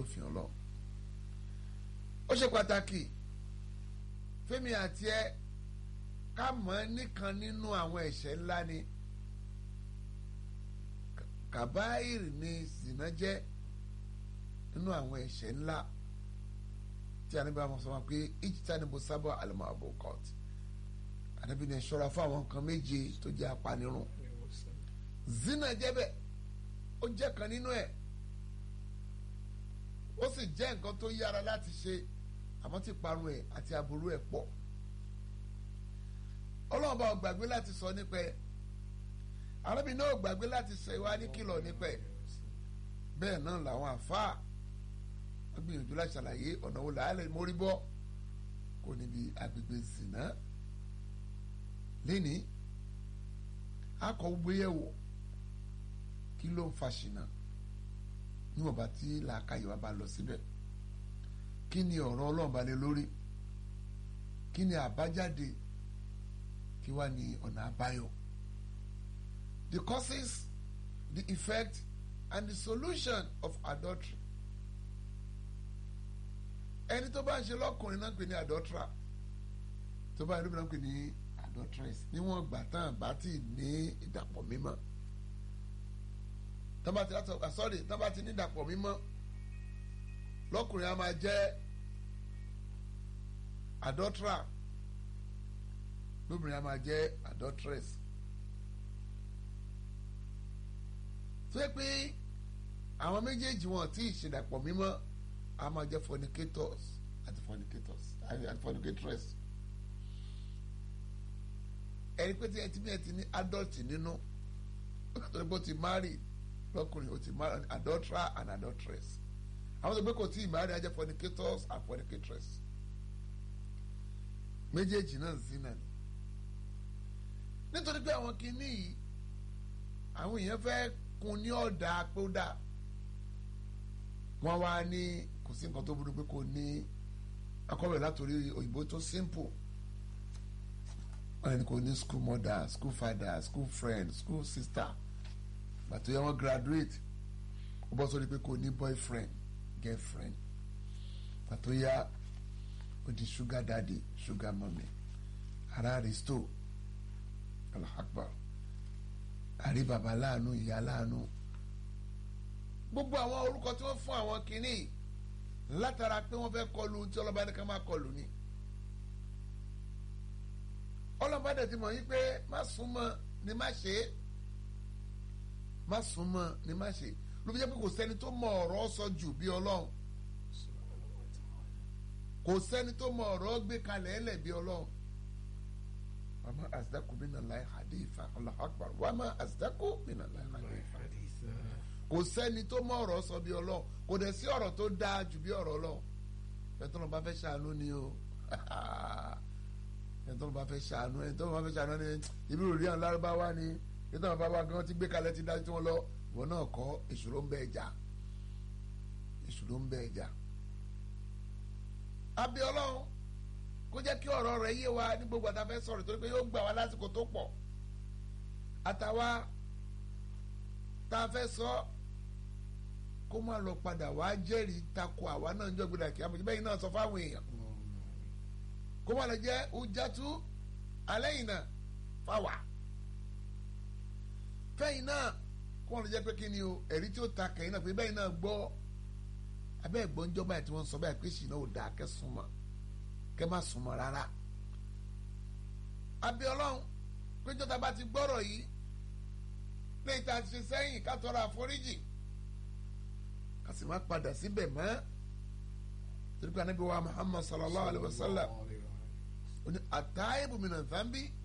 òfin ọlọ́run ó ṣe pàtàkì fẹ́mi àti ẹ ká mọ̀ ẹ́ nìkan nínú àwọn ẹ̀ṣẹ̀ ńlá ni kàbáyìrì ni zina jẹ́ nínú àwọn ẹ̀ṣẹ̀ ńlá tí a níbi àwọn sọ wọn pé ìjìtá ni mo sábà àlùmọ́ àbò court àdàbí ni ṣọ́ra fún àwọn nǹkan méje tó jẹ́ apanirun zina jẹ́ bẹ́ẹ̀ ó jẹ́ kan nínú ẹ̀ ó sì jẹ́ nǹkan tó yára láti ṣe àmọ́ tí parun ẹ̀ àti aburú ẹ̀ pọ̀ ọlọ́run bá ò gbàgbé láti sọ nípa ẹ̀ arábìnrin náà ò gbàgbé láti ṣe wá ní kìlọ̀ nípa ẹ̀ bẹ́ẹ̀ náà làwọn àfáà wọ́n gbìyànjú láti ṣàlàyé ọ̀nà wo làálẹ̀ mórí bọ́ kò níbi agbègbè zìnà lẹ́ni akọ gbéyẹ̀wò kí ló ń fa ṣìnà níwọ̀nba tí làákàyè wa bá lọ síbẹ̀ kí ni ọ̀rọ̀ ọlọ́run balẹ̀ lórí kí ni àbájáde kí wá ní ọ̀nà àbáyọ the causes the effect and the solution of adultery ẹni tó bá ń ṣe lọ́kùnrin náà ń pè ní adulterer tó bá ń rí bí náà ń pè ní adulteress níwọ̀n gbà tán bá ti ní ìdàpọ̀ mímọ́ tọ́ba ti látọ̀ sorry tọ́ba ti ní ìdàpọ̀ mímọ́ lọ́kùnrin a máa jẹ́ adulterer lóbìnrin a máa jẹ́ adulteress tó yẹ pé àwọn méjèèjì wọn tí ìṣèdàpọ̀ mímọ́ a máa jẹ́ fornicators àti fornicators àti fornicatress ẹni pé tí ẹ ti bí ẹ ti ní adult nínú tó ní bó ti marry lọ́kùnrin ó ti marry adulterer and adulteress àwọn tó gbé kò tí ì marry á jẹ́ fornicators and fornicatress méjèèjì náà zina ni nítorí pé àwọn kìíní yìí àwọn èèyàn fẹ́ kun ní ọ̀dà pé ó dà wọ́n wá ní kò sí nǹkan tó burú pé kò ní akọ́wé látòrí òyìnbó tó simple wọ́n ní kò ní school mother school father school friend school sister gbàtó yẹ wọ́n graduate ó bọ́ sórí pé kò ní boyfriend girlfriend gbàtó yá ó di sugar daddy sugar mommy ara restore alahakbar àrí baba láàánú ìyá láàánú gbogbo àwọn orúkọ tí wọ́n fún àwọn kìíní látara pé wọ́n fẹ́ kọlu tí ọlọ́ba ní ká máa kọlu ni ọlọ́ba dẹ̀ ti mọ̀ yí pé má súnmọ́ ni má ṣe é má súnmọ́ ni má ṣe ló fi jẹ́ pé kò sẹ́ni tó mọ ọ̀rọ̀ sọ jù bí ọlọ́run kò sẹ́ni tó mọ ọ̀rọ̀ gbé kalẹ̀ ẹ̀lẹ̀ bí ọlọ́run wàmà àsìdákù minallahi haditha Allahu akbar wàmà àsìdákù minallahi haditha kò sẹ́ni tó mọ ọ̀rọ̀ sọ bí ọlọ́run kò dẹ̀ sí ọ̀rọ̀ tó dáa jù bí ọ̀rọ̀ ọlọ́run ẹ̀tọ́ lọ́ba fẹ́ ṣàánú ni o ẹ̀tọ́ lọ́ba fẹ́ ṣàánú ẹ̀tọ́ lọ́ba fẹ́ ṣàánú ni ibi rò rí àwọn lárúbáwá ni ẹ̀tọ́ lọ́ba bá gan ti gbé kalẹ̀ ti dájú tí wọ́n lọ wọn náà kọ́ èṣù ló ń bẹ ẹja èṣù ló ń bẹ ẹja abẹ́ ọlọ́run kó jẹ́ kí ọ̀rọ̀ rẹ̀ yé wa ní gbogbo àtàfẹ́ sọ̀rọ̀ torí pé yóò gbà wá lásìkò tó pọ̀ àtàwa tá a fẹ́ sọ kó má lọ padà wá jẹ́rìí takò àwa náà ń jọ gbọdọ̀ kí àmọ̀jẹ́ bẹ́yìn náà sọ fáwọn èèyàn kó má lọ jẹ́ ujatu alẹ́yìn náà fáwa fẹ́yìn náà kó má lọ jẹ́ pé kí ni o ẹ̀rí tí ó ta kẹ́yìn náà pé bẹ́yìn náà gbọ́ abẹ́ ìgbọ́njọ́ báyìí tí wọ́n sọ báyìí pé ṣìnà ò dáa kẹ́sùn mọ́ kẹ́ má súnmọ́ rárá abẹ́ ọlọ́run péjọ tá a bá ti gbọ́rọ̀ yìí léyìí tá a ti ṣe sẹ́yìn ká tọrọ àforíjì ká sì má padà síbẹ̀ mọ́ torí pé anábì wa Muhammad sallallahu alayhi wa sallam ó ní àtàìbù minan dhanbi